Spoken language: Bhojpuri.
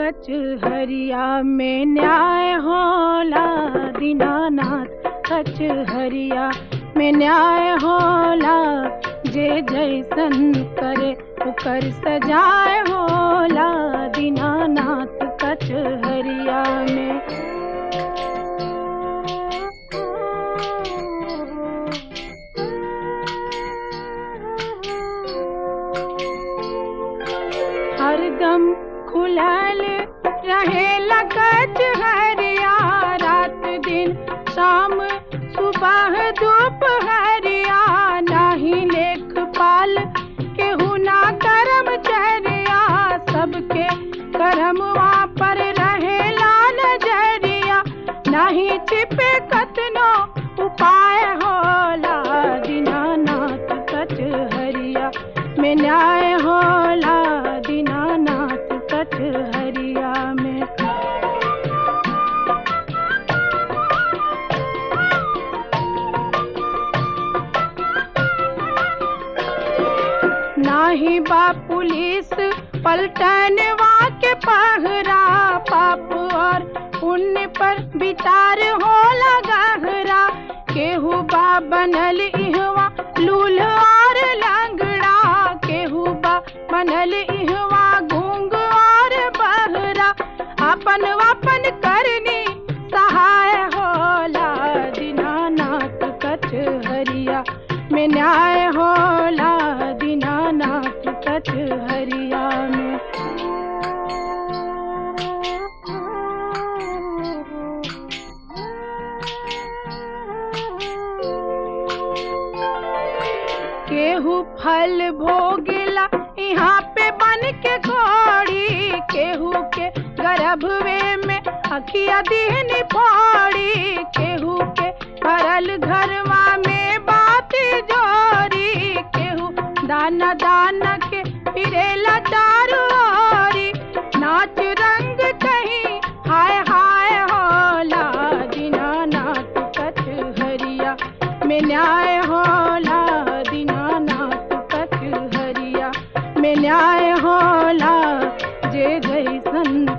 कचहरिया में न्याय होला दीनानाथ कचहरिया में न्याय होला जे जैसन करे ओकर सजाए होला दीनानाथ कचहरिया में हरदम खुलल रहे लगत हरिया रात दिन शाम सुबह दोपहरिया नाही लेख पाल केहू ना करम चरिया सबके करमवा पर रहेला नजरिया नाही छिपे कतनो उपाय होला दीनानाथ कचहरिया में न्याय होला दीनानाथ कचहरिया में नाही बा पुलिस पलटनवा के पहरा पाप और पुण्य पर विचार होला गहरा केहू बा बनल इहवा लूल और लंगड़ा केहू बा बनल इहवा घूंग और बहरा अपन अपन करनी सहाय होला दीनानाथ कचहरिया में न्याय होला दीनानाथ कचहरिया में केहू फल भोगेला यहाँ पे बन के घोड़ी केहू के गर्भवे में अखिया दीन पौड़ी केहू के भरल घरवा में बात जोरी केहू दाना दाना के फिरेला दारू ओरी नाच रंग कहीं हाय हाय होला दीनानाथ कचहरिया में न्याय होला दीनानाथ कचहरिया में न्याय होला जे जैसन